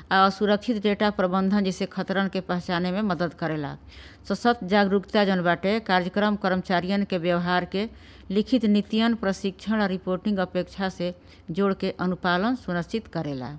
आ असुरक्षित डेटा प्रबंधन जैसे खतरन के पहचाने में मदद करेला सशक्त जागरूकता जौन बाटे कार्यक्रम कर्मचारियन के व्यवहार के लिखित नीतियन प्रशिक्षण और रिपोर्टिंग अपेक्षा से जोड़ के अनुपालन सुनिश्चित करेला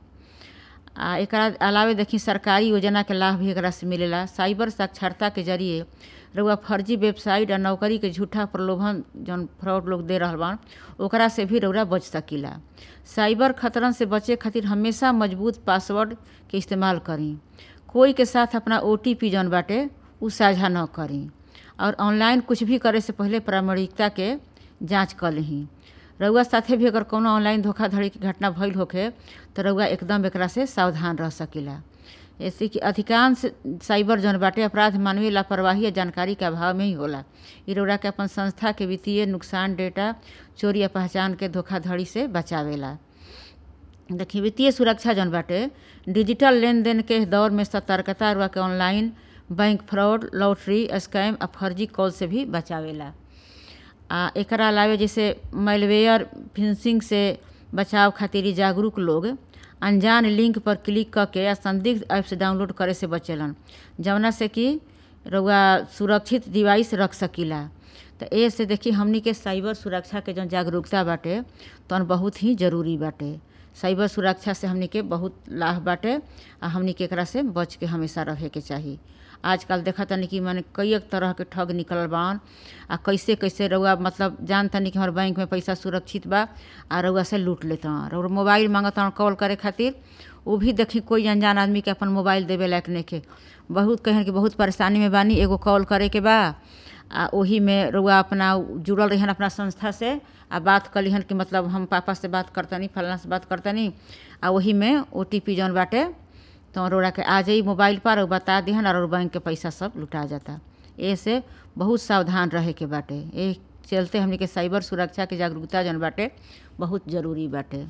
आ एकरा अलावे देखी सरकारी योजना के लाभ भी एकरा से मिलेला साइबर साक्षरता के जरिए रउआ फर्जी वेबसाइट आ नौकरी के झूठा प्रलोभन जौन फ्रॉड लोग दे रहल बान ओकरा से भी रउरा बच सकीला साइबर खतरन से बचे खातिर हमेशा मजबूत पासवर्ड के इस्तेमाल करी कोई के साथ अपना ओ जौन बाटे उ साझा न करी और ऑनलाइन कुछ भी करे से पहले प्रामाणिकता के जांच कर लही रउआ साथे भी अगर कोनो ऑनलाइन धोखाधड़ी की घटना भइल होखे तो रउआ एकदम एकरा से सावधान रह सकीला ऐसे कि अधिकांश साइबर जौन बाटे अपराध मानवीय लापरवाही या जानकारी के अभाव में ही होला इ रउरा के अपन संस्था के वित्तीय नुकसान डेटा चोरी या पहचान के धोखाधड़ी से बचावेला देखिए वित्तीय सुरक्षा जौन बाटे डिजिटल लेन देन के दौर में सतर्कता रुआ के online bank fraud lottery scam आ फर्जी कॉल से भी बचावेला आ एकरा अलावे जैसे मेलवेयर फिशिंग से बचाव खातिर इ जागरूक लोग अनजान लिंक पर क्लिक करके या संदिग्ध ऐप्स डाउनलोड करे से बचेलन जवना से कि रउआ सुरक्षित डिवाइस रख सकीला तो ए से देखी हमनी के साइबर सुरक्षा के जौन जागरूकता बाटे तौन बहुत ही जरूरी बाटे साइबर सुरक्षा से हमनी के बहुत लाभ बाटे आ हमनी के एकरा से बच के हमेशा रहे के चाही आजकल देखा तनी कि माने कई एक तरह के ठग निकलल बान आ कैसे कैसे रउआ मतलब जान तनी कि हमारे बैंक में पैसा सुरक्षित बा आ रउआ से लूट लेता और मोबाइल मांगता कॉल करे खातिर वो भी देखी कोई अनजान आदमी के अपन मोबाइल देवे लायक नइखे बहुत कहन कि बहुत परेशानी में बानी एगो कॉल करे के बा आ ओही में रउआ अपना जुड़ल रहिहन अपना संस्था से आ बात कलिहन कि मतलब हम पापा से बात करतनी फलाना से बात करतनी आ वही में ओ टी पी जौन बाटे तो रउरा के आ जाई मोबाइल पर और बता दिहन और बैंक के पैसा सब लुटा जाता ऐसे बहुत सावधान रहे के बाटे ए चलते हमनी के साइबर सुरक्षा के जागरूकता जौन बाटे बहुत जरूरी बाटे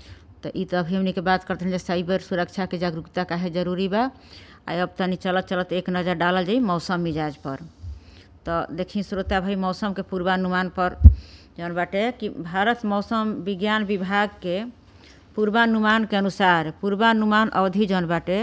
तो ई तो अभी हमनी के बात करते हैं साइबर सुरक्षा के जागरूकता काहे जरूरी बा आ अब तनी चलत चलत एक नज़र डालल जाई मौसम मिजाज पर तो देखी श्रोता भाई मौसम के पूर्वानुमान पर जौन बाटे कि भारत मौसम विज्ञान विभाग के पूर्वानुमान के अनुसार पूर्वानुमान अवधि जौन बाटे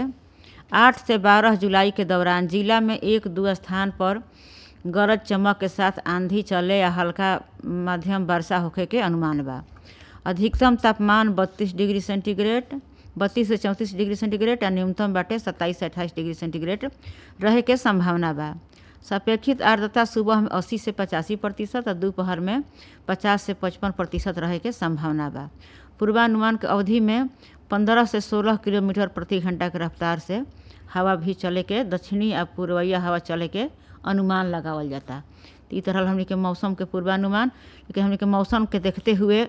आठ से बारह जुलाई के दौरान जिला में एक दो स्थान पर गरज चमक के साथ आंधी चले या हल्का मध्यम वर्षा होखे के अनुमान बा अधिकतम तापमान बत्तीस डिग्री सेंटीग्रेड बत्तीस से चौंतीस डिग्री सेंटीग्रेड आ न्यूनतम बाटे सत्ताईस से अट्ठाईस डिग्री सेंटीग्रेड रहे के संभावना बा सापेक्षित आर्द्रता सुबह में अस्सी से पचासी प्रतिशत और दोपहर में पचास से पचपन प्रतिशत रहे के संभावना बा पूर्वानुमान के अवधि में पंद्रह से सोलह किलोमीटर प्रति घंटा के रफ्तार से हवा भी चले के दक्षिणी आ पूर्वइया हवा चले के अनुमान लगावल जाता तो ई तरह हमनी के मौसम के पूर्वानुमान लेकिन हमनी के मौसम के देखते हुए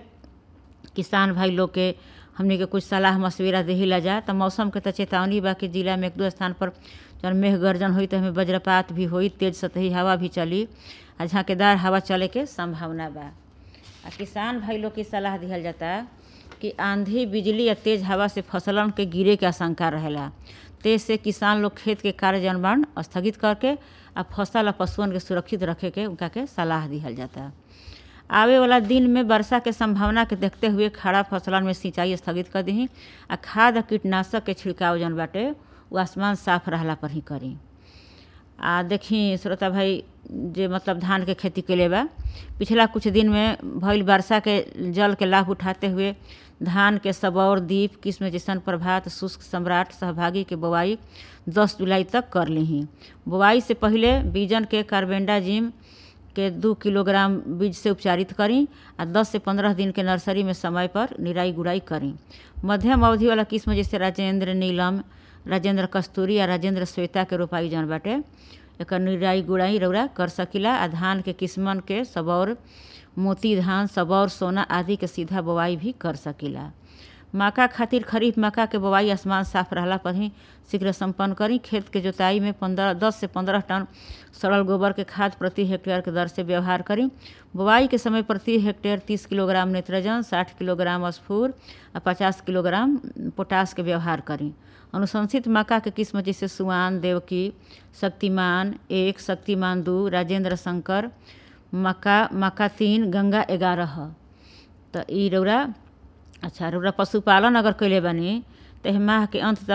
किसान भाई लोग के हमनी के कुछ सलाह मशविरा देही ला जा तो मौसम के तो चेतावनी बा कि जिला में एक दो स्थान पर जौन मेघ गर्जन हुई तो हमें वज्रपात भी हुई तेज सतही हवा भी चली आ झाँकेदार हवा चले के संभावना बा आ किसान भाई लोग की सलाह दिहल जाता कि आंधी बिजली या तेज हवा से फसलन के गिरे के आशंका रहेला तेज से किसान लोग खेत के कार्य जनबान स्थगित करके आ फसल आ पशुअन के सुरक्षित रखे के उनका के सलाह दिहल जाता आवे वाला दिन में वर्षा के संभावना के देखते हुए खड़ा फसलन में सिंचाई स्थगित कर दी आ खाद आ कीटनाशक के छिड़काव जौन बाटे वो आसमान साफ रहला पर ही करी आ देखी श्रोता भाई जे मतलब धान के खेती के बा पिछला कुछ दिन में भइल वर्षा के जल के लाभ उठाते हुए धान के सबौर दीप किस्म जैसन प्रभात शुष्क सम्राट सहभागी के बोआई 10 जुलाई तक कर ली बोआई से पहले बीजन के कार्बेंडाजिम के दू किलोग्राम बीज से उपचारित करी आ 10 से 15 दिन के नर्सरी में समय पर निराई गुड़ाई करी मध्यम अवधि वाला किस्म जैसे राजेंद्र नीलम राजेंद्र कस्तूरी आ राजेंद्र श्वेता के रोपाई जौन बाटे एकर निराई गुड़ाई रौरा कर सकीला आ धान के किस्मन के सबौर मोती धान सबौर सोना आदि के सीधा बोआई भी कर सकीला मक्का खातिर खरीफ मक्का के बोआई आसमान साफ रहला पर ही शीघ्र संपन्न करी खेत के जोताई में पंद्रह दस से पंद्रह टन सड़ल गोबर के खाद प्रति हेक्टेयर के दर से व्यवहार करी बुआई के समय प्रति हेक्टेयर तीस किलोग्राम नेत्रजन साठ किलोग्राम स्फूर आ पचास किलोग्राम पोटास के व्यवहार करी अनुशंसित मक्का के किस्म जैसे सुआन देवकी शक्तिमान एक शक्तिमान दू राजेंद्र शंकर मक्का मक्का तीन गंगा ग्यारह तो ई रौरा अच्छा रौरा पशुपालन अगर कैले बानी तो माह के अंत तक